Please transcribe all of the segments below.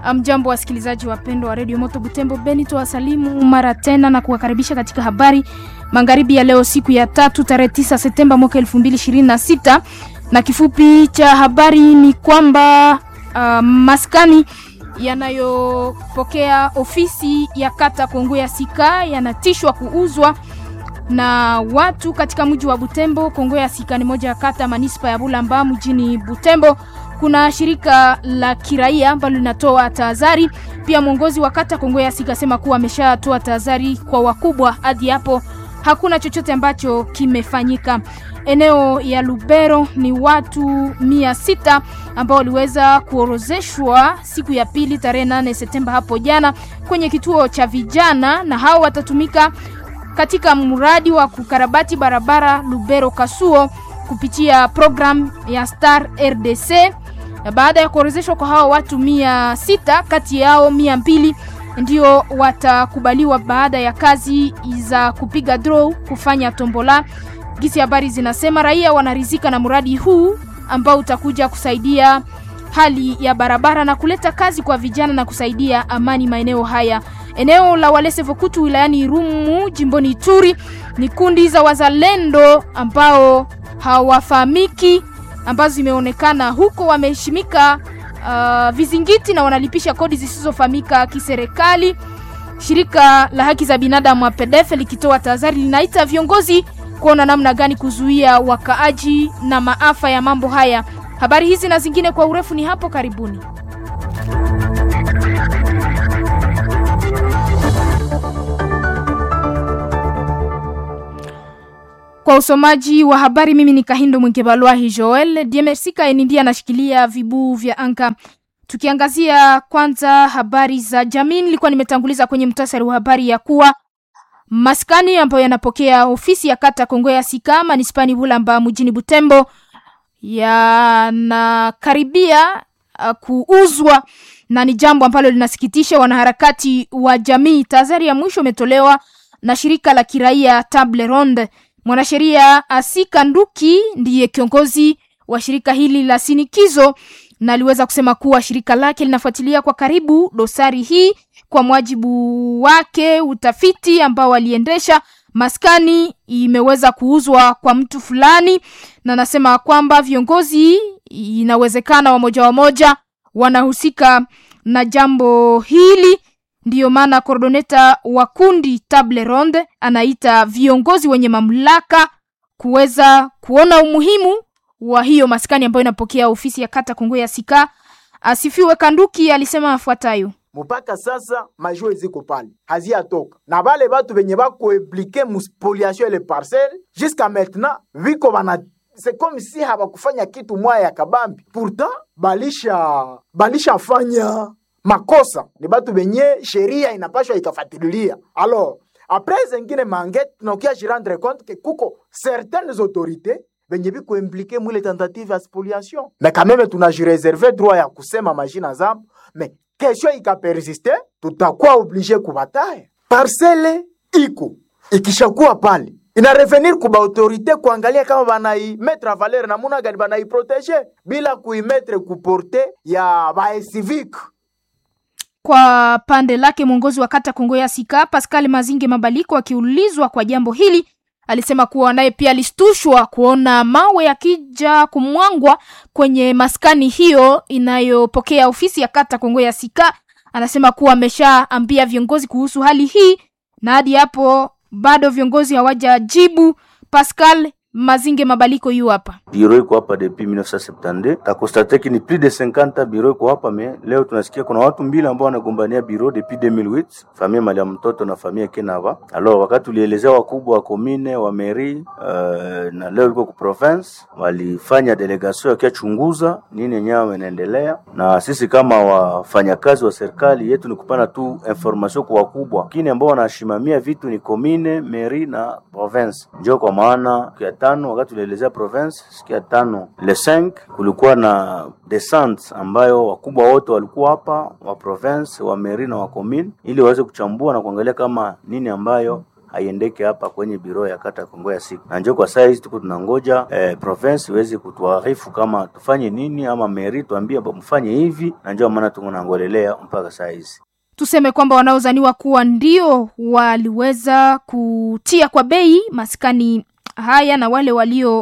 Mjambo wasikilizaji wapendwa wa redio Moto Butembo Beni, tuwasalimu mara tena na kuwakaribisha katika habari magharibi ya leo, siku ya tatu tarehe 9 Septemba mwaka 2026 na kifupi cha habari ni kwamba uh, maskani yanayopokea ofisi ya kata Kongo ya Sika yanatishwa kuuzwa na watu katika mji wa Butembo. Kongo ya Sika ni moja ya kata manispa ya Bulamba mjini Butembo. Kuna shirika la kiraia ambalo linatoa tahadhari. Pia mwongozi wa kata Kongo ya Sika asema kuwa ameshatoa tahadhari kwa wakubwa, hadi hapo hakuna chochote ambacho kimefanyika. Eneo ya Lubero ni watu mia sita ambao waliweza kuorozeshwa siku ya pili tarehe 8 Septemba hapo jana kwenye kituo cha vijana, na hao watatumika katika mradi wa kukarabati barabara Lubero Kasuo kupitia program ya Star RDC. Na baada ya kuorozeshwa kwa hao watu mia sita, kati yao mia mbili ndio watakubaliwa baada ya kazi za kupiga draw kufanya tombola. Gisi habari zinasema raia wanarizika na mradi huu ambao utakuja kusaidia hali ya barabara na kuleta kazi kwa vijana na kusaidia amani maeneo haya. Eneo la Walese Vokutu wilayani Irumu jimboni Ituri ni kundi za wazalendo ambao hawafahamiki ambazo zimeonekana huko, wameheshimika uh, vizingiti na wanalipisha kodi zisizofahamika kiserikali. Shirika la haki za binadamu APDF likitoa tahadhari linaita viongozi kuona namna gani kuzuia wakaaji na maafa ya mambo haya. Habari hizi na zingine kwa urefu ni hapo karibuni. Kwa usomaji wa habari mimi ni Kahindo Mwingebalwahi Joel Diemersika ndiye anashikilia vibuu vya anga. Tukiangazia kwanza habari za jamii, nilikuwa nimetanguliza kwenye mtasari wa habari ya kuwa maskani ambayo yanapokea ofisi ya kata Kongo ya Sika manispani Bulamba mjini Butembo yanakaribia uh, kuuzwa na ni jambo ambalo linasikitisha wanaharakati wa jamii. Tahadhari ya mwisho imetolewa na shirika la kiraia Table Ronde. Mwanasheria Asika Nduki ndiye kiongozi wa shirika hili la sinikizo na aliweza kusema kuwa shirika lake linafuatilia kwa karibu dosari hii kwa mwajibu wake utafiti ambao waliendesha maskani imeweza kuuzwa kwa mtu fulani, na anasema kwamba viongozi inawezekana wamoja wamoja wanahusika na jambo hili. Ndiyo maana koordoneta wa kundi Table Ronde anaita viongozi wenye mamlaka kuweza kuona umuhimu wa hiyo maskani ambayo inapokea ofisi ya kata Kongo ya Sika. Asifiwe Kanduki alisema afuatayo: mpaka sasa majue ziko pale haziyatoka na bale batu benye bakoimplike muspoliation ele parcelle jusqu'à maintenant viko bana c'est comme si habakufanya kitu mwaya ya kabambi pourtant balisha balishafanya makosa ni batu benye sheria inapashwa ikafatililia alors après zengine mangete tunakia jirendre compte ke kuko certaines autorités benye biko implike mwile tentative ya spoliation mais quand même tunajireserve droit ya kusema majina zabo mais kesho ikapersiste tutakuwa oblige kubataya parcele iko ikishakuwa pale ina revenir kuba autorite kuangalia kama banai metre a valeur namuna gani banai protege bila kuimetre kuporte ya bae civique kwa pande lake mwongozi wa kata Kongo ya Sika Pascal Mazinge Mabaliko akiulizwa kwa jambo hili alisema kuwa naye pia alistushwa kuona mawe yakija kumwangwa kwenye maskani hiyo inayopokea ofisi ya kata Kongo ya Sika. Anasema kuwa ameshaambia viongozi kuhusu hali hii na hadi hapo bado viongozi hawajajibu. Pascal Mazinge Mabaliko yu hapa. Biro iko hapa depuis 1972 takonstate ki ni plus de 50 biro iko hapa me leo tunasikia kuna watu mbili ambao wanagombania biro depuis 2008 famia mali ya mtoto na famia Kenava. Alors wakati tulielezea wakubwa wa commune wa mairie uh, na leo iko ku province walifanya delegation yakiachunguza nini yenyewe inaendelea, na sisi kama wafanyakazi wa serikali yetu ni kupana tu information kwa wakubwa, lakini ambao wanashimamia vitu ni commune, mairie na province. Ndio kwa maana ya tano wakati tulielezea province siku ya tano le 5 kulikuwa na descente ambayo wakubwa wote walikuwa hapa wa province wa mairie na wa commune, ili waweze kuchambua na kuangalia kama nini ambayo haiendeke hapa kwenye biro ya kata Kongo ya siku, na njo kwa saa hizi tuko tunangoja eh, province iweze kutuarifu kama tufanye nini, ama meri tuambie mfanye hivi, na njo maana tunangolelea mpaka saa hizi. Tuseme kwamba wanaozaniwa kuwa ndio waliweza kutia kwa bei maskani haya na wale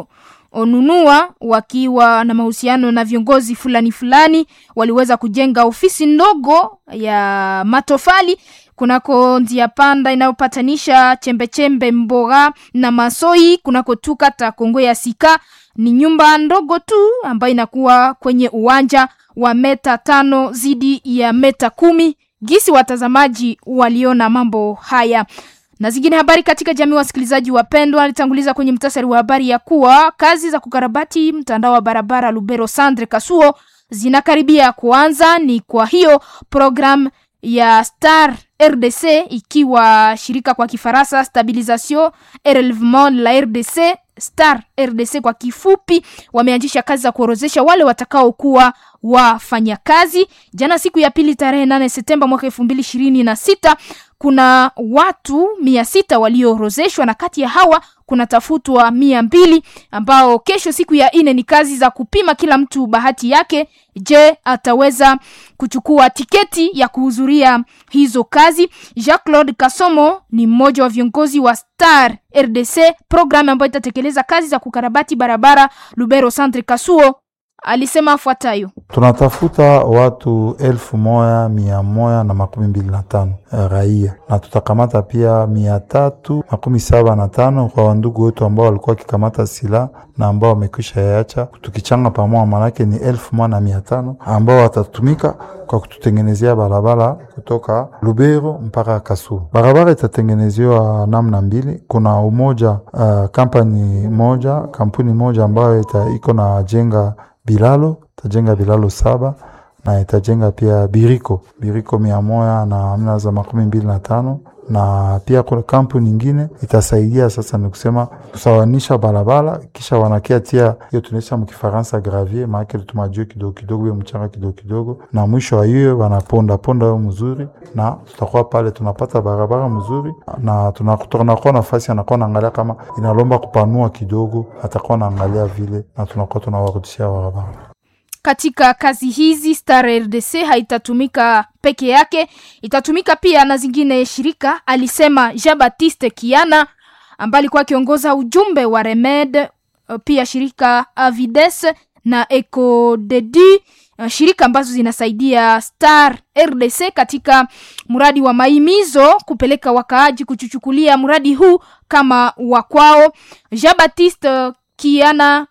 walionunua wakiwa na mahusiano na viongozi fulani fulani waliweza kujenga ofisi ndogo ya matofali kunako njia panda inayopatanisha chembechembe Mboga na Masoi kunako tu kata Kongo ya Sika. Ni nyumba ndogo tu ambayo inakuwa kwenye uwanja wa meta tano zidi ya meta kumi. Gisi watazamaji waliona mambo haya na zingine habari katika jamii. Wasikilizaji wapendwa, alitanguliza kwenye mtasari wa habari ya kuwa kazi za kukarabati mtandao wa barabara Lubero Sandre Kasuo zinakaribia kuanza. Ni kwa hiyo program ya Star RDC ikiwa shirika kwa Kifaransa Stabilisation et Relevement la RDC Star RDC kwa kifupi, wameanzisha kazi za kuorozesha wale watakaokuwa wafanyakazi. Jana siku ya pili tarehe nane Septemba mwaka elfu mbili ishirini na sita kuna watu mia sita walioorozeshwa na kati ya hawa kuna tafutwa mia mbili ambao kesho siku ya nne ni kazi za kupima kila mtu bahati yake. Je, ataweza kuchukua tiketi ya kuhudhuria hizo kazi? Jacques Claude Kasomo ni mmoja wa viongozi wa Star RDC, programu ambayo itatekeleza kazi za kukarabati barabara Lubero Centre Kasuo. Alisema afuatayo: tunatafuta watu elfu moja mia moja na makumi mbili na tano raia na tutakamata pia mia tatu makumi saba na tano kwa wandugu wetu ambao walikuwa wakikamata silaha na ambao wamekwisha yacha, tukichanga pamoja, manake ni elfu moja na mia tano ambao watatumika kwa kututengenezea barabara kutoka Lubero mpaka Kasulu. Barabara itatengenezewa namna mbili. Kuna umoja uh, kampani moja kampuni moja ambayo iko na jenga bilalo itajenga bilalo saba na itajenga pia biriko biriko mia moja na amna za makumi mbili na tano na pia kuna kampuni nyingine itasaidia sasa, ni kusema kusawanisha barabara, kisha wanakia tia hiyo tunaisha mkifaransa gravier, maake tumajue kidogo kidogo, hiyo mchanga kidogo kidogo, na mwisho wa hiyo wanaponda ponda hiyo mzuri, na tutakuwa pale tunapata barabara mzuri, na tunakuwa nafasi anakuwa naangalia kama inalomba kupanua kidogo, atakuwa naangalia vile, na tunakuwa tunawarudishia barabara katika kazi hizi Star RDC haitatumika peke yake, itatumika pia na zingine shirika, alisema Jean Baptiste Kiana ambaye alikuwa akiongoza ujumbe wa Remed, pia shirika Avides na Ecodedi, shirika ambazo zinasaidia Star RDC katika mradi wa maimizo kupeleka wakaaji kuchuchukulia mradi huu kama wakwao. Jean Baptiste Kiana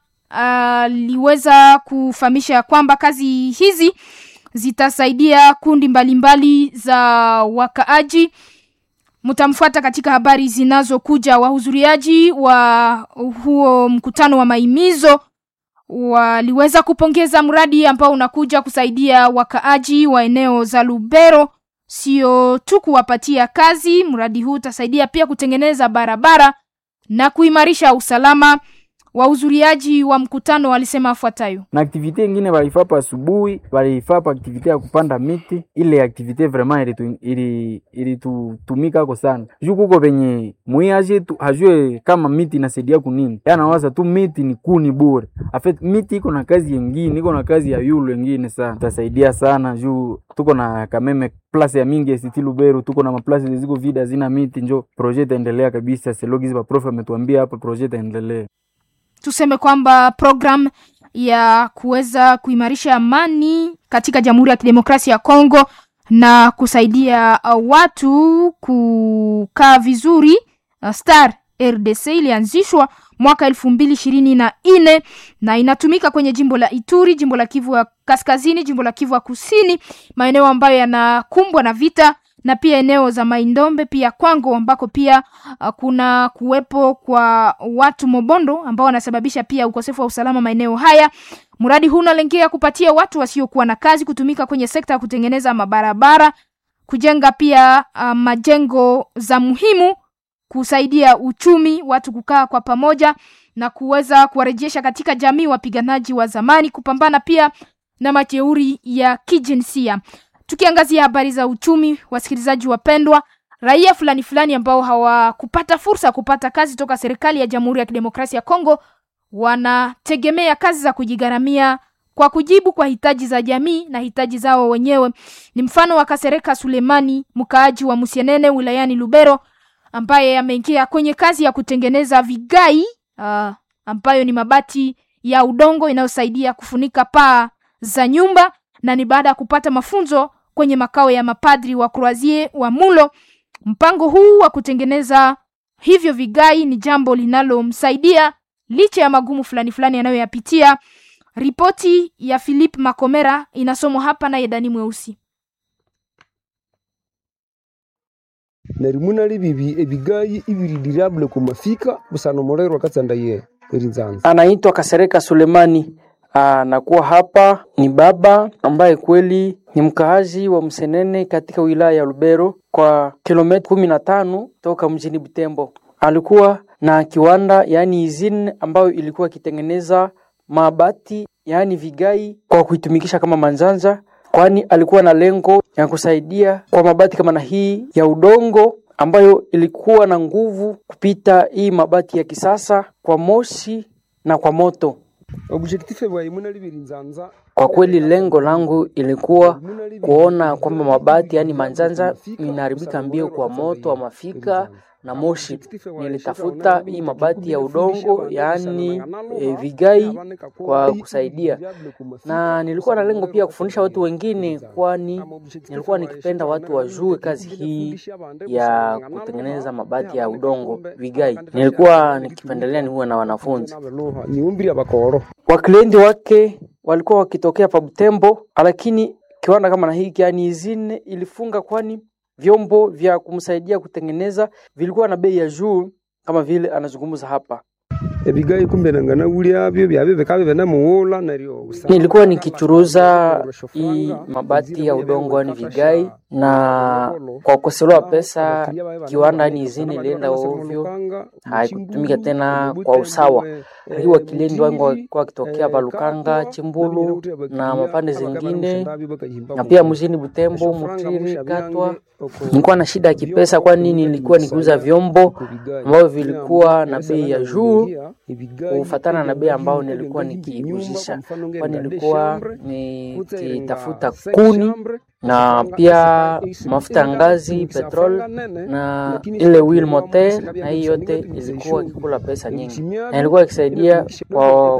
aliweza uh, kufahamisha kwamba kazi hizi zitasaidia kundi mbalimbali mbali za wakaaji. Mtamfuata katika habari zinazokuja. Wahudhuriaji wa huo mkutano wa maimizo waliweza kupongeza mradi ambao unakuja kusaidia wakaaji wa eneo za Lubero, sio tu kuwapatia kazi. Mradi huu utasaidia pia kutengeneza barabara na kuimarisha usalama wahudhuriaji wa mkutano walisema afuatayo. na aktivite ingine walifapa asubuhi, walifapa aktivite ya kupanda miti. Ile aktivite vraiment ilitutumika ili ili ko sana juu kuko venye mwiaje tu hajue kama miti inasaidia kunini, anawaza tu miti ni kuni bure. Afet miti iko na kazi yengine, iko na kazi ya yulu yengine sana, tasaidia sana juu tuko na kameme place ya mingi ST Lubero, tuko na maplace ziko vide hazina miti, njo projet itaendelea kabisa. Selogizi ba prof ametuambia hapa projet itaendelea tuseme kwamba program ya kuweza kuimarisha amani katika Jamhuri ya Kidemokrasia ya Kongo na kusaidia watu kukaa vizuri, Star RDC ilianzishwa mwaka elfu mbili ishirini na nne na inatumika kwenye jimbo la Ituri, jimbo la Kivu ya Kaskazini, jimbo la Kivu ya Kusini, maeneo ambayo yanakumbwa na vita na pia eneo za Maindombe pia Kwango ambako pia uh, kuna kuwepo kwa watu Mobondo ambao wanasababisha pia ukosefu wa usalama maeneo haya. Mradi huu unalengea kupatia watu wasiokuwa na kazi kutumika kwenye sekta ya kutengeneza mabarabara, kujenga pia uh, majengo za muhimu, kusaidia uchumi, watu kukaa kwa pamoja na kuweza kuwarejesha katika jamii wapiganaji wa zamani, kupambana pia na majeuri ya kijinsia. Tukiangazia habari za uchumi, wasikilizaji wapendwa, raia fulani fulani ambao hawakupata fursa ya kupata kazi toka serikali ya Jamhuri ya Kidemokrasia ya Kongo wanategemea kazi za kujigharamia kwa kujibu kwa hitaji za jamii na hitaji zao wenyewe. Ni mfano wa Kasereka Sulemani, mkaaji wa Musienene wilayani Lubero, ambaye ameingia kwenye kazi ya kutengeneza vigai uh, ambayo ni mabati ya udongo inayosaidia kufunika paa za nyumba, na ni baada ya kupata mafunzo kwenye makao ya mapadri wa Croisier wa Mulo. Mpango huu wa kutengeneza hivyo vigai ni jambo linalomsaidia licha ya magumu fulani fulani anayoyapitia. Ripoti ya Philip Makomera inasomwa hapa na Yedani Mweusi. narimuna libibi ebigayi ibiri dirable kumafika busano morero katsanda ye erinzanza anaitwa Kasereka Sulemani. Anakuwa hapa ni baba ambaye kweli ni mkaazi wa Msenene katika wilaya ya Lubero kwa kilomita kumi na tano toka mjini Butembo. Alikuwa na kiwanda yaani izine ambayo ilikuwa ikitengeneza mabati yaani vigai kwa kuitumikisha kama manzanza, kwani alikuwa na lengo ya kusaidia kwa mabati kama na hii ya udongo ambayo ilikuwa na nguvu kupita hii mabati ya kisasa kwa moshi na kwa moto. objectif bwa imuna libiri nzanza Kwa kweli lengo langu ilikuwa kuona kwamba mabati yaani manzanza inaharibika mbio kwa moto wa mafika na moshi. Nilitafuta hii mabati ya udongo yaani e, vigai kwa kusaidia, na nilikuwa na lengo pia kufundisha watu wengine, kwani nilikuwa nikipenda watu wajue kazi hii ya kutengeneza mabati ya udongo vigai. Nilikuwa nikipendelea niwe na wanafunzi niumbiri abakoro waklienti wake walikuwa wakitokea pa Butembo, lakini kiwanda kama na hiki yani izine ilifunga, kwani vyombo vya kumsaidia kutengeneza vilikuwa na bei ya juu, kama vile anazungumza hapa. ebigayi kumbe nangana ulyabyo byabe bikabe bena muwola naryo Nilikuwa nikichuruza hii mabati ya udongo yani vigai, na kwa kukosewa pesa kiwanda yani izini ilienda ovyo, haikutumika tena kwa usawa. Lakini wakiliendi wangu walikuwa wakitokea Balukanga, Chimbulu na mapande zingine, na pia mjini Butembo, Mutiri, Katwa. Nilikuwa na shida ya kipesa, kwani nilikuwa nikiuza vyombo ambavyo vilikuwa na bei ya juu kufatana na bei ambayo nilikuwa nikiuzisha, kwani nilikuwa nikitafuta kuni na pia mafuta ya ngazi, petrol na ile wheel motor, na hii yote ilikuwa ikikula pesa nyingi, na ilikuwa ikisaidia kwa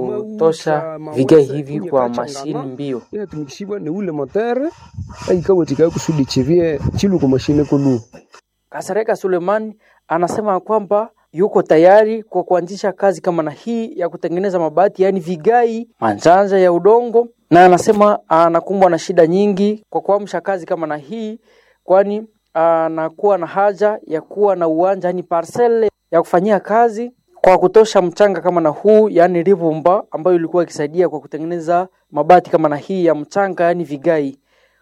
kutosha vigai hivi kwa mashini mbio. inatumikishibwa ni ule motere aikawetikayo kusudi chivye chilu kwa mashine kulu Kasareka Suleiman anasema kwamba yuko tayari kwa kuanzisha kazi kama na hii ya kutengeneza mabati yaani vigai, manjanja ya udongo, na anasema anakumbwa na shida nyingi kwa kuamsha kazi kama na hii, kwani anakuwa na haja ya kuwa na uwanja yaani parcele ya kufanyia kazi kwa kutosha mchanga kama na huu yaani rivumba, ambayo ilikuwa ikisaidia kwa kutengeneza mabati kama na hii ya mchanga yaani vigai.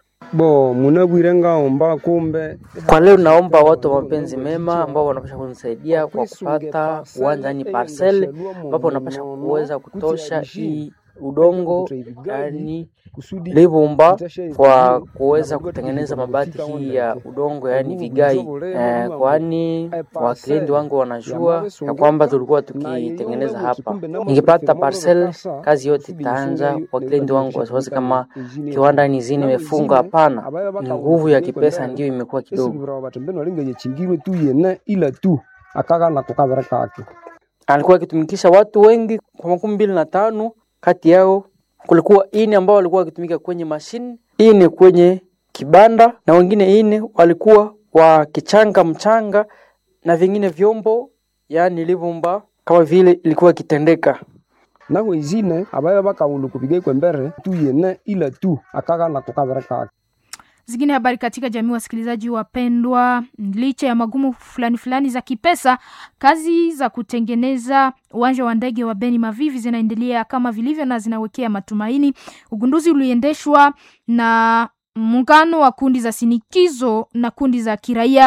bo munabwire ngaomba kumbe Kwa leo naomba watu wa mapenzi mema ambao wanapasha kunisaidia kwa kupata uwanja ni parcel ambapo wanapasha kuweza kutosha hii udongo yani livumba kwa kuweza kutengeneza mabati hii ya udongo yani vigai eh, kwani wakilindi wangu wanajua ya kwamba tulikuwa tukitengeneza hapa. Nikipata parcel kazi yote itaanza. Wakilindi wangu wasiwasi kama kiwanda ni zini imefunga, hapana, ni nguvu ya kipesa ndio imekuwa kidogo. esibura batembeni walinga chingirwe tu yene ila tu akagana kukabira kake alikuwa akitumikisha watu wengi kwa makumi mbili na tano. Kati yao kulikuwa ine ambao walikuwa wakitumika kwenye mashine, ine kwenye kibanda, na wengine ine walikuwa wakichanga mchanga na vingine vyombo, yaani livumba, kama vile ilikuwa ikitendeka. naho izine abaye bakaulu kupiga kwa mbere tu yene ila tu akagana kukabira kake Zingine habari katika jamii, wasikilizaji wapendwa, licha ya magumu fulani fulani za kipesa, kazi za kutengeneza uwanja wa ndege wa Beni Mavivi zinaendelea kama vilivyo na zinawekea matumaini. Ugunduzi uliendeshwa na muungano wa kundi za sinikizo na kundi za kiraia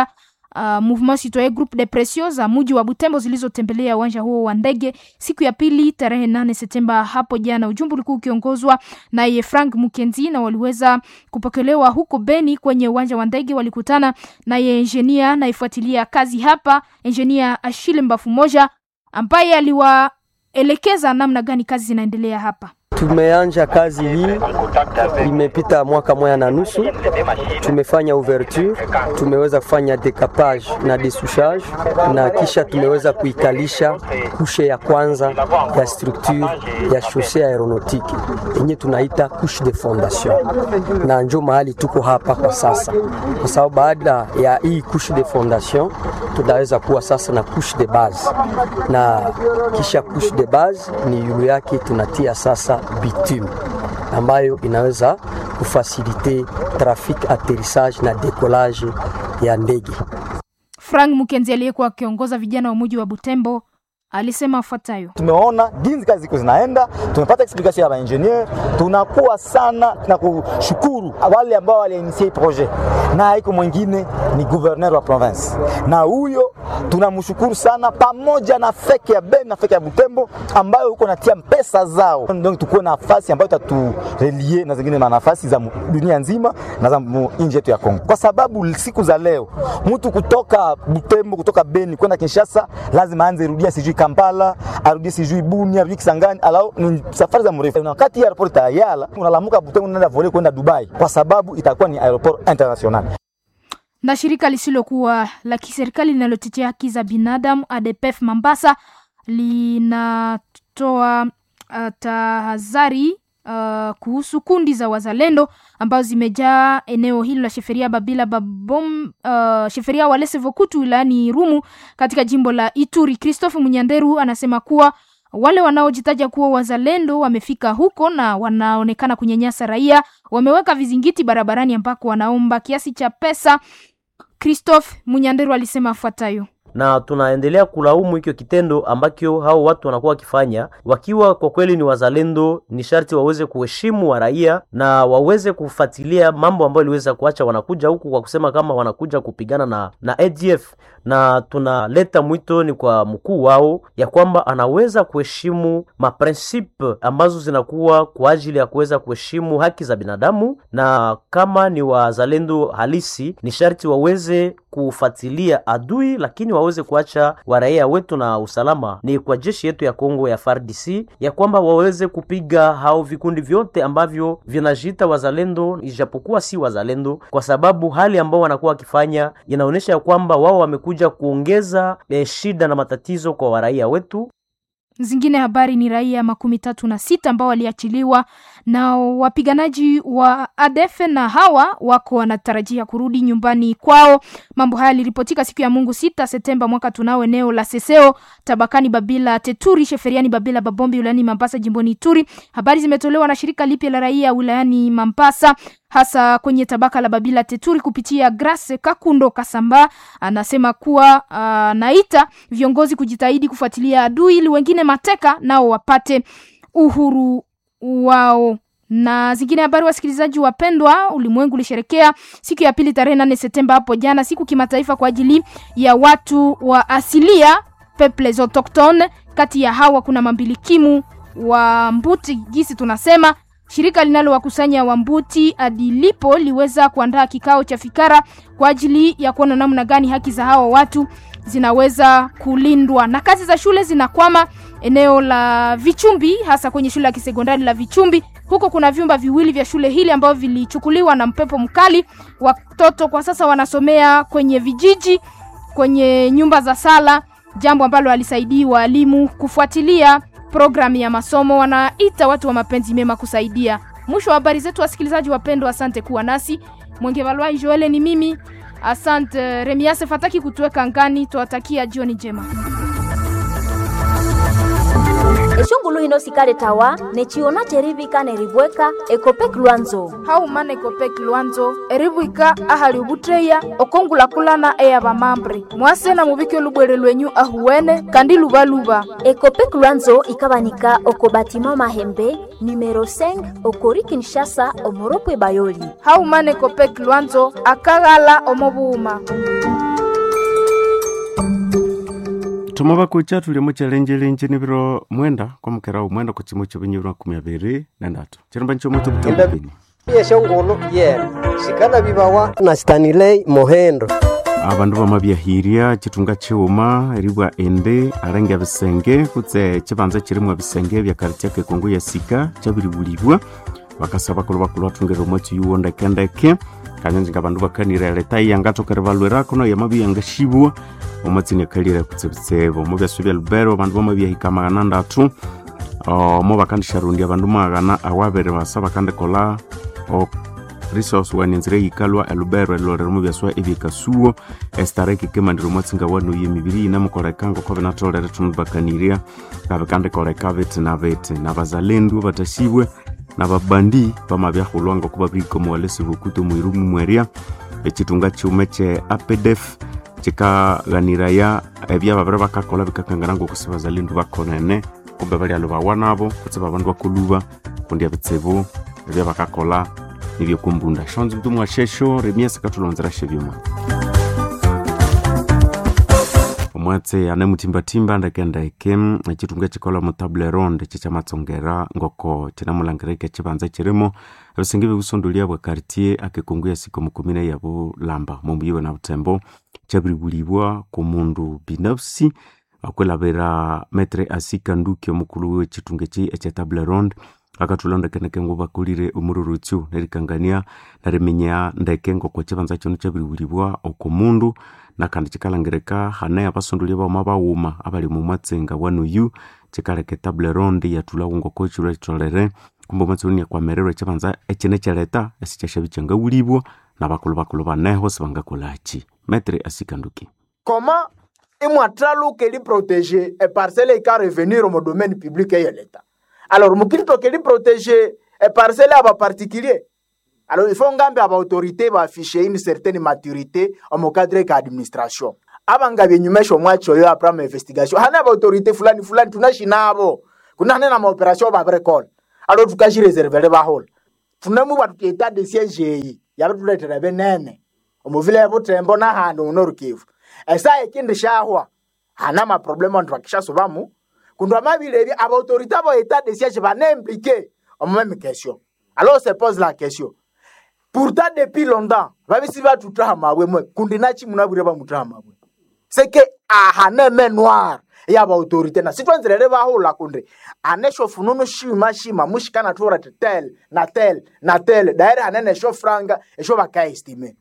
uh, Mouvement Citoyen Groupe de Pression za muji wa Butembo zilizotembelea uwanja huo wa ndege siku ya pili tarehe nane Septemba hapo jana. Ujumbe ulikuwa ukiongozwa naye Frank Mukenzi na waliweza kupokelewa huko Beni kwenye uwanja wa ndege. Walikutana naye engineer naifuatilia kazi hapa, engineer Ashile Mbafu moja ambaye aliwaelekeza namna gani kazi zinaendelea hapa. Tumeanja kazi hii, imepita mwaka moja na nusu. Tumefanya ouverture, tumeweza kufanya decapage na desouchage, na kisha tumeweza kuikalisha kushe ya kwanza ya structure ya chaussee aeronautique yenye tunaita couche de fondation, na njo mahali tuko hapa kwa sasa, kwa sababu baada ya hii couche de fondation tunaweza kuwa sasa na couche de base, na kisha couche de base ni yulu yake tunatia sasa bitume ambayo inaweza kufasilite trafik atterrissage na decollage ya ndege. Frank Mukenzi aliyekuwa akiongoza vijana wa muji wa Butembo alisema afuatayo: tumeona jinsi kazi ziko zinaenda, tumepata explikation ya maengineer, tunakuwa sana na kushukuru wale ambao waliinitie projet, na haiko mwingine ni gouverneur wa province, na huyo tunamshukuru sana, pamoja na feke ya Beni na feke ya Butembo ambayo huko natia pesa zao, donc tukuwe na nafasi ambayo itaturelie na zingine manafasi za dunia nzima na za nchi yetu ya Kongo, kwa sababu siku za leo mtu kutoka Butembo kutoka Beni kwenda Kinshasa lazima aanze rudia sijui Kampala, arudie sijui Bunia, arudie Kisangani, alao ni safari za mrefu. Na wakati airport tayala unalamuka Butembo unaenda vole kwenda Dubai, kwa sababu itakuwa ni aeroport international. Na shirika lisilokuwa la kiserikali linalotetea haki za binadamu ADPF Mambasa linatoa uh, tahadhari uh, kuhusu kundi za wazalendo ambazo zimejaa eneo hilo la Sheferia Babila Babom, uh, Sheferia Walese Vokutu wilayani Rumu katika jimbo la Ituri. Christophe Munyanderu anasema kuwa wale wanaojitaja kuwa wazalendo wamefika huko na wanaonekana kunyanyasa raia, wameweka vizingiti barabarani ambako wanaomba kiasi cha pesa. Christophe Munyanderu alisema afuatayo na tunaendelea kulaumu hicho kitendo ambacho hao watu wanakuwa wakifanya. Wakiwa kwa kweli ni wazalendo, ni sharti waweze kuheshimu wa raia na waweze kufuatilia mambo ambayo iliweza kuacha wanakuja huku kwa kusema kama wanakuja kupigana na na ADF, na tunaleta mwito ni kwa mkuu wao ya kwamba anaweza kuheshimu maprinsipe ambazo zinakuwa kwa ajili ya kuweza kuheshimu haki za binadamu, na kama ni wazalendo halisi, ni sharti waweze kufuatilia adui, lakini waweze kuacha waraia wetu na usalama. Ni kwa jeshi yetu ya Kongo ya FARDC ya kwamba waweze kupiga hao vikundi vyote ambavyo vinajiita wazalendo, ijapokuwa si wazalendo, kwa sababu hali ambao wanakuwa wakifanya inaonyesha ya kwamba wao wamekuja kuongeza eh, shida na matatizo kwa waraia wetu. Zingine habari ni raia makumi tatu na sita ambao waliachiliwa na wapiganaji wa ADF na hawa wako wanatarajia kurudi nyumbani kwao. Mambo haya yaliripotika siku ya Mungu sita Septemba mwaka tunao eneo la Seseo tabakani Babila Teturi Sheferiani Babila Babombi wilayani Mambasa jimboni Ituri. Habari zimetolewa na shirika lipya la raia wilayani Mambasa hasa kwenye tabaka la Babila Teturi kupitia Grace Kakundo Kasamba anasema kuwa uh, naita viongozi kujitahidi kufuatilia adui ili wengine mateka nao wapate uhuru wao na zingine habari, wasikilizaji wapendwa, ulimwengu ulisherekea siku ya pili tarehe nane Septemba hapo jana, siku kimataifa kwa ajili ya watu wa asilia peuples autochtones. Kati ya hawa kuna mambilikimu wa Mbuti gisi tunasema shirika linalowakusanya Wambuti Adilipo liweza kuandaa kikao cha fikara kwa ajili ya kuona namna gani haki za hawa watu zinaweza kulindwa. Na kazi za shule zinakwama eneo la Vichumbi, hasa kwenye shule ya kisekondari la Vichumbi. Huko kuna vyumba viwili vya shule hili ambavyo vilichukuliwa na mpepo mkali. Watoto kwa sasa wanasomea kwenye vijiji, kwenye nyumba za sala, jambo ambalo alisaidii walimu kufuatilia programu ya masomo. Wanaita watu wa mapenzi mema kusaidia. Mwisho wa habari zetu, wasikilizaji wapendwa, asante kuwa nasi. Mwenge Valwai Joele ni mimi, asante Remiase Fataki kutuweka ngani. Tuwatakia jioni njema. eshongulu hino sikale tawa nechiona cherivika neribweka ekopek lwanzo haumana ekopek lwanzo eribwika ahali ubutreya okongulakulana eya bamambre mwase na mubike olubwere lwenyu ahuwene kandi lubaluba ekopek lwanzo ikabanika oko batima mahembe numero 5 okori kinshasa omoropwe bayoli haumana ekopek lwanzo akaghala omobuuma thoma bakucha tuli muchelenjelenje nibiro mwenda kwa mukera umwenda ku chimo chibinyibiro makumi abiri na ndatu chirumba nicho mutu butambupini yeshongolo yena sikana bibawa na stanilei mohendo abandu bamabyahirya chitunga chiuma eribwa ende arenge bisenge kutse chibanza chirimwa bisenge bya kartia kekongo ya sika chabiribulibwa bakasaba kulo bakulu batungera omwatsi yuwo ndekendeke kanyanzi nga bandu bakanira leta yangatokere balwera kuno yamabi yangashibwa omwatsini akalire kutsebitsebo omo byaso bya lubero abandu bamabyahika magana ndatu omo bakandisharundi abandu magana awabere basa bakandikola o resource wanenzire yikalwa elubero elolero mu byaswa ebyekasuo estareki kemandiro omwatsinga wano yemibiri inamukolekanga oko binatolere tunu bakanirya ngabikandikoleka biti na biti nabazalendu batasibwe nababandi bamabyahulwa ngokuba birikomuwalesi bukuto mwirumu mwerya echitunga chiume che apedef chikaghaniraya ebyababire bakakola bikakangana ngokusi bazalendu bakonene kumbe balyalo bawa nabo kutse babandu bakoluba kundi ebitsibu ebyabakakola nibyokumbunda shonzi mtu mwashesho remiasa katulonzera shebyuma omwatse ane mutimbatimba ndekendeke echitunga chikola mutable ronde chichamatsongera ngoko chinamulangirike chibanza chirimo ebisenge byebusundulia bwa kartier akekongo ya siko mukumine ya bulamba mumuyiwe na butembo chabiribulibwa ku mundu binafsi akwelabira metre asika nduki omukulu wechitunga echi echetable ronde akatulondekeneke ngo bakulire omururutsu nerikangania narimenya ndeke ngoko chibanza chono chabiriwulibwa oko mundu nakandi chikalangirika hane abasondoli bauma bawuma abali mumwatsenga wano yu chikaleka table ronde yatulawo ngoko chiro chitolere kumbe omwatsoni yakwamererwa chibanza echine chaleta esichashabi changawulibwa nabakulu bakulu baneho sibangakolachi metre asikanduki comment imwatraluka eliprotege eparcele ika revenir mu domaine public eyo leta alors mukilitoka eliprotege eparcele aba particulier alors il faut ngambe aba autorité baafishe une certaine maturité omu cadre ka administration aba byenyumesha omwachi oyo apres ma investigation hane aba autorité fulani fulani tunashi nabo kuna hane na maoperation babirekola alors tukajireservele bahola tunamu batu etat de siège eyi yabituletera benene omuvile butembo nahandi unorukivu esa ekindi shahwa hana maproblème antu bakishasobamu kundu amabilebi abaautorité abo etat de siège baneimplike omu même question alors se pose la question pourtant depuis longtemps babisi batutaha mabwe mwe kundi nachi munabwire bamutaha mabwe seke ahaneme noir yaba autorité na sitwanzirere bahula kundi anesho fununu shima shima mushikana tura tel na tel na tel daire hanene sho franga esho bakaestime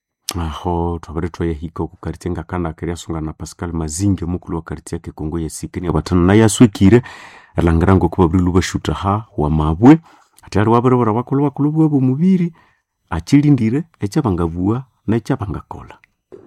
aho twabere twayahika ku kartie ngakanda akeriasonga na pascal mazinge omukulu wa kartie ya kekongo yesikeni abatano naye aswekire elangira ngoku babiri lubashutaha wa mabwe ati ali waberebera bakulu bakulu bwabo mubiri achilindire ekyabangabua nekyabangakola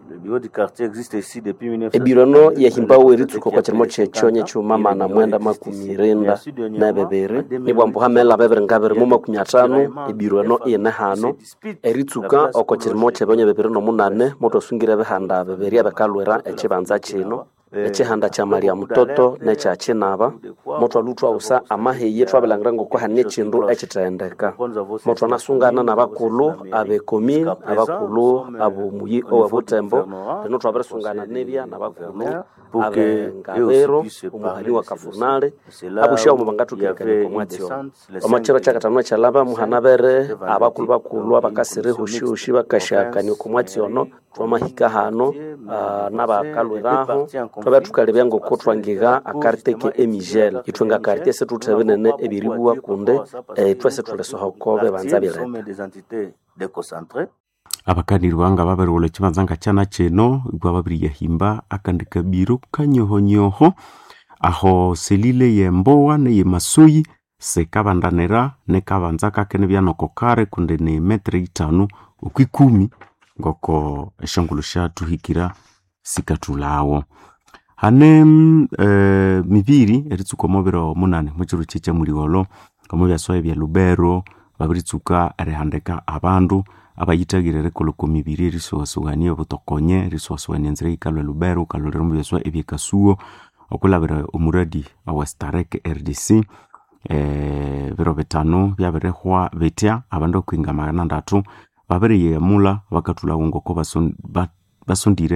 ebirano yahimbawo eritsuka kwa chirimo chechonye chumama na mwenda makumi renda na bebere nibwambu hamela bebere ngabere mu makumi atano ebirano ine hano eritsuka oko chirimo chebonye bebere nomunane motosungire behanda beberi abekalwera echibanza chino echihanda cha maria mutoto necha chinaba motwalutwa usa amahiye twabelangira ngoko hane chindu echithendeka motwa nasungana na bakulu abekomi abakulu abomuyi owebutembo lino twaberesungana nebya na bakulu abengabero omuhani wa kafunale abusha omu bangatukirikania komwatio omachiro chakatano chalaba muhanabere abakulu bakulu abakasire hushihushi bakashakania komwationo twamahika hano uh, nabakalweraho twabe tukalebya ngoko twangiga akariteke emigel itwenga karite ese tuthebe nene ebiribwa kunde eh, twese tulesohokobe banza bireta abakaniri banga baberewola ekibanza nga kyana kino ibwa babiri yahimba akandi kabiro kanyohonyoho aho selile yembowa neye masoyi sekabandanira nekabanza kakene byanokokare kunde ne metre itano okwikumi ngoko eshongolo shatuhikira sikatulawo hane e, mibiri eritsuka omubiro munane muchiro checha muliolo omu byaswaye bya lubero babiritsuka erihandika abandu abayitagire rikoloko mibiri erisuwasuwania obutokonye erisuwasuwania enzira yikalwa lubero ukalolera omu byaswa ebyekasuo okulabira omuradi awa starek rdc e, biro bitano byabirihwa bitya abandu okwinga magana ndatu babiriyeyamula bakatulawo ngoko basondire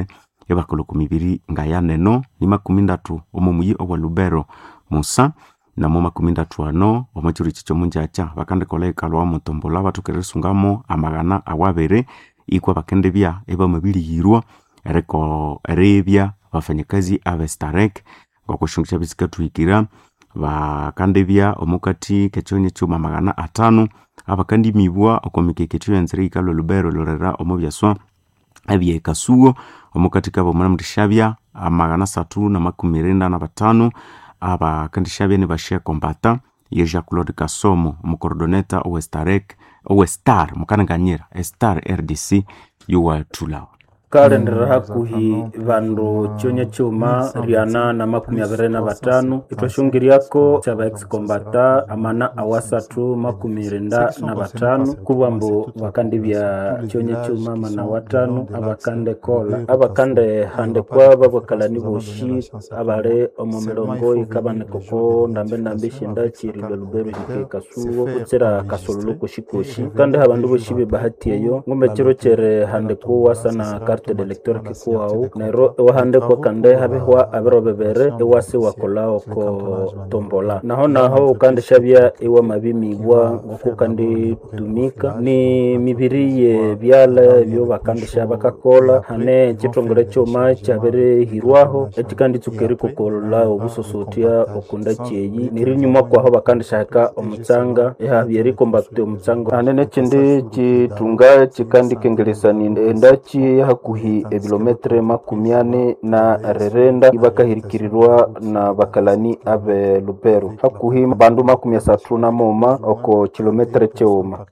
ebakoloku mibiri ngayaneno ni makumi ndatu omo muyi owa lubero musa namo makumi ndatu ano omo chiro ichi chomunjacha bakandikola ekalo wa mutombola batukeresungamo amagana awabere ikwa bakendebya ebamabilihirwa eriko erebya bafanyakazi abe starek ngokushungu kyabisikathwikira bakandebya omukati kekyonye kyuma magana atano abakandimibwa okomikeke kyuyanzire ikalo lubero lorera omu byaswa ebyekasuo omukati kabo munamurishabya amagana satu na makumi renda na batano abakandishabya nibashia kombata ye jean claude kasomo omukorodoneta owestarek owestar mukananganyira estar rdc yuwathulawa kalendera hakuhi vandu chonya chuma riana na makumi aviri na vatano itwashungiriako chava excombata amana awasatu makumi renda na vatano kuvambu vakandi vya chonya chuma mana watano avakande kola avakande handekwa vavokalani voshi avale omo milongo ikavanekoko ndambe ndambe shinda chirilwe lubero hike kasuwo kutsira kasololo koshi koshi kandi havandu voshi vebahati eyo ngumbe chiro chere handekwa wasana carte de lecteur kikuwau nero iwahandekwa kande havihwa aviro viviri iwasi wakolao ko tombola naho naho ukandishavya iwa mavimibwa ngoku kanditumika ni miviri ye vyala vyo vakandisha vakakola hane chitongole choma chaviri-hirwaho echikanditsukeri kukola obusosotya okunda cheyi niri nyuma kwaho vakandishaheka omutsanga ihavyerikombatute omutsanga hane nechindi chitunga chikandikengelesani endachi hakuhi ebilometre makumi ane na rerenda ibakahirikirirwa na bakalani abe lubero hakuhi bandu makumi asatu na moma oko kilometre cheuma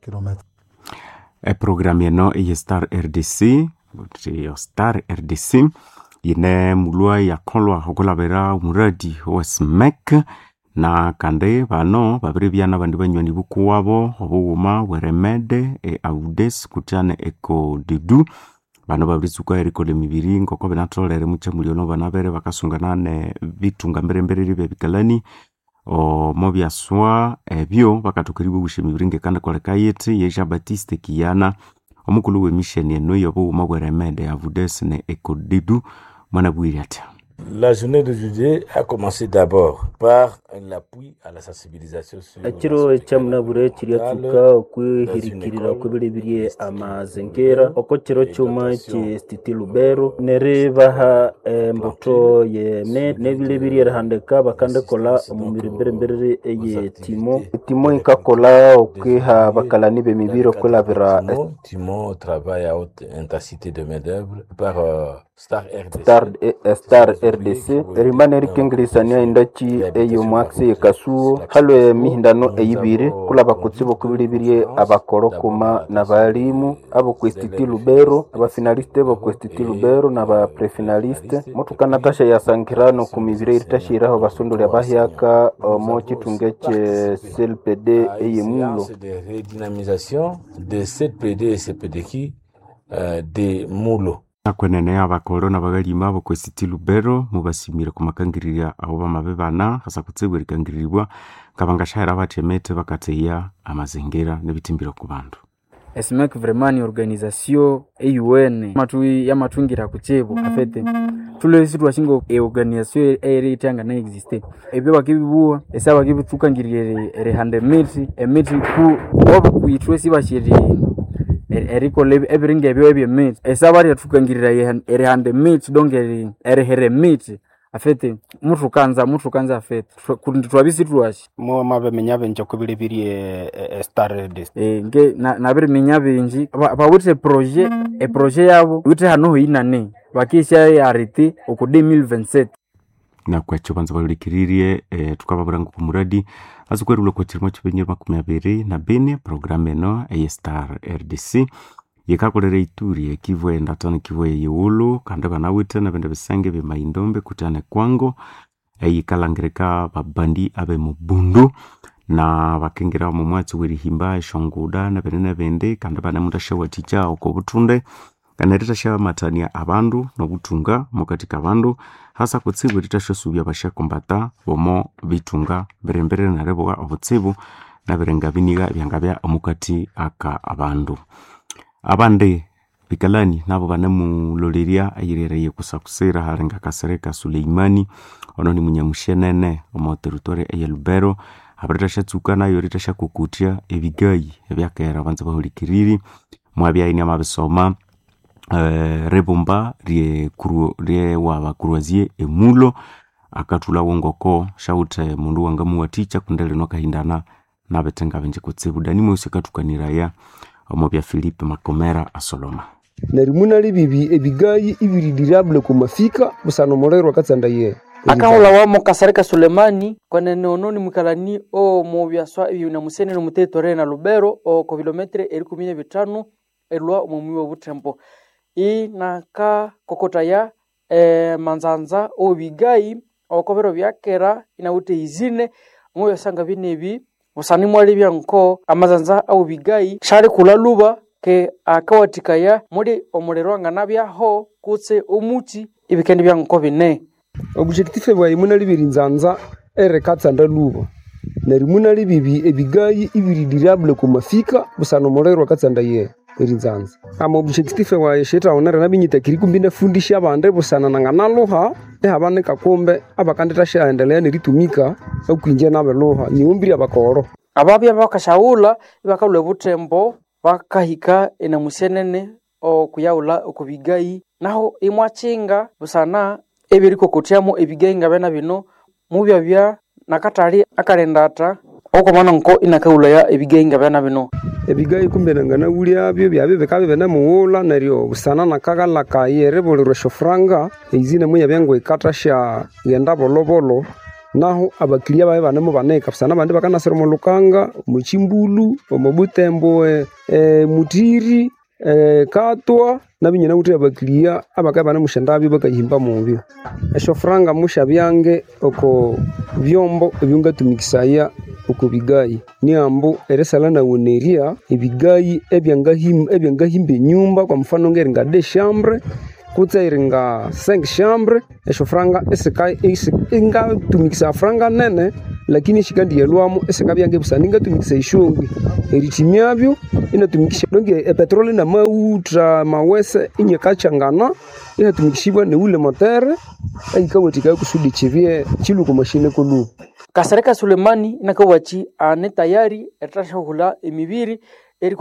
eprogramu eno eye star rdc yo star rdc yine mulwa yakolwa okulabira omuradi wa smek na kandi bano babiri byana bandi banywani bukuwabo obughuma bweremede e audes kutyane eko didu bano babirisuka erikola emibiri ngoko binatolere mukyamuliono bana bere bakasungana ne bitunga mberembereri byebikalani omo byaswa ebyo bakathokeribwa obusha emibiri ngekandikoleka yiti ye jean baptiste kiyana omukulu w'emisheni eno y'obughuma bweremede avudes ne ekodidu mwana bwiri atya La journée de juillet a commencé d'abord par l'appui à la sensibilisation sur ekiro ekyamunabure kiryatsuka okwihirikirira okwebiribirye amazengera oko kiro kyuma kyestiti lubero neribaha embuto yene nebilibiri erihandika bakandekola omu mirimberembereri eye timo timo ikakola okwiha bakalani b'emibiri okwilabira Timo travaille à haute intensité de main-d'œuvre par euh, Star RDC. star, eh, star rdc erimana erikengelisania endaki eyomwakisi yekasuo halo emihindano eyibiri kulaba kutsibu kubilibirye abakolokoma na balimu abo kwestiti lubero abafinaliste bo kwestiti lubero na baprefinaliste mutukana tasha yasankirano ku mibiri eritashiraho basondoli abahyaka omo chitunga kye clpd eyemulo Séance de redynamisation de CPD et CPDQ euh, de Mulo. akwenene abakolo na bagalima abo kwesiti lubero mubasimire kumakangirira abo bamabe bana hasa kutsibu erikangiriribwa ngabangashahera bathemete bakateya amazengera nebitimbiro ku bandu esmek vraiment ni organisation eun matu yamatungira kuchevo afete tulesi twashinga eorganisation eri itanga na existe ebyo bakibibuwa esa bakibitsukangirire erihande miti emiti ku obo kuitwe sibashiri erikola ebiringa ebyo ebyemiti esa baryathukangirira erihande miti donge erihere miti afete mutu kanza mutu kanza afete kundi twabisi twashi mo mabemenya benje kubilibirye star e, nge na- nabiriminya binji Ba- bawithe proje eproje yabo withe hanoho inane bakisha yariti oku 2027 nakwekyo banza balolikirirye eh, tukababura ngu kumuradi azikwerilwe kwa chirimo chipenyere makumi abiri na bine programu eno eye star rdc yikakolera ituri ekivu endatano kivu eyiwulu kandi banawithe nabende bisenge byemaidombe kutane kwango eyikalangirika babandi abe mubundu na bakengira omu mwatsi werihimba eshonguda nabende nabende kandi banemundu ashawathikya oko buthunde kana ritashyamatania abandu nobuthunga mukati kabandu hasa kutsibu ritashasubya bashakombata bomo bitunga birembere naribuga obutsibu nabirenga biniga byangabya omukati aka abandu abandi bikalani nabo banemuloleria ayirereye kusakusira harenga kasereka suleimani ono ni munyamushenene omo territory eye lubero abareta shatsuka nayo reta shakukutya ebigayi ebyakera banza bahulikiriri mwabyaini amabisoma uh, rebomba rye, kuru, rye wabakuruazie emulo akatula wongoko shaute mundu wangamuwaticha kundele nokahindana nabetenga benje kutsibu dani mwesi akatukaniraya omo bya filipe makomera asoloma narimuna libibi ebigayi ibiridiriabule kumafika busana omulero akatsanda ye akahula wamo kasarika sulemani kwenene ononi mwikalani o mubyaswa ebyo na musene nomutetore na lubero o ko kilometre eri kumi na bitano elwa omumwi wa butembo inaka kokotaya e, manzanza obigayi okobero byakera inawute izine moyo sanga binebi busani mwali byanko amazanza au bigayi shali kula luba ke akawatikaya muri omulero angana byaho kutse omuti ibikendi byanko bine objective bwayi muna libiri nzanza ere katsanda luba neri muna libibi ebigayi ibiridiriabule kumafika busana omulero akatsanda ye eri nzanza ama objective wayi shetaonere nabinyitakiri kumbi nafundisha abande busana nanganaluha ehabanika kumbe abakandeta shaendelea neritumika okwinje nabeluha niumbiri abakoro ababya bakashaula ibakalwa butembo bakahika ena musenene okuyaula okubigayi naho imwachinga busana ebirikokotyamo ebigayi nga bena bino mubyabya nakatali akalendata okomana nko inakaulaya ebigayi nga bena bino ebigayi kumbe nanganawulyabyo byabyo bikabe binemuwula neryo busana nakakalakaye eribulirwa shofuranga eizine muya byangu ikata sha genda bolobolo naho abakilia babe banemu baneka busana bandi bakanasira omulukanga omuchimbulu omubutembo e, e, mutiri e, katwa nabinyana kuti abakilia abakabe banemushendabyo bakayihimba mubyo eshofuranga musha byange oko byombo ebyongatumikisaya oko bigayi niambu erisala nawoneria ebigayi ebyangahimba enyumba kwa mfano ngeri nga de chambre kutse iri nga cinq chambre esho franga ingatumikisa franga nene lakini eshikandiyelwamo esikabyange busana ingatumikisa ishongi eritimyabyo inatumikisha donge epetroli na mauta mawese inyekachangana inatumikishibwa neule motere aikawetikayo kusudi chivye chiluko mashine kulu kasareka sulemani inakawachi ane tayari etashaghula emibiri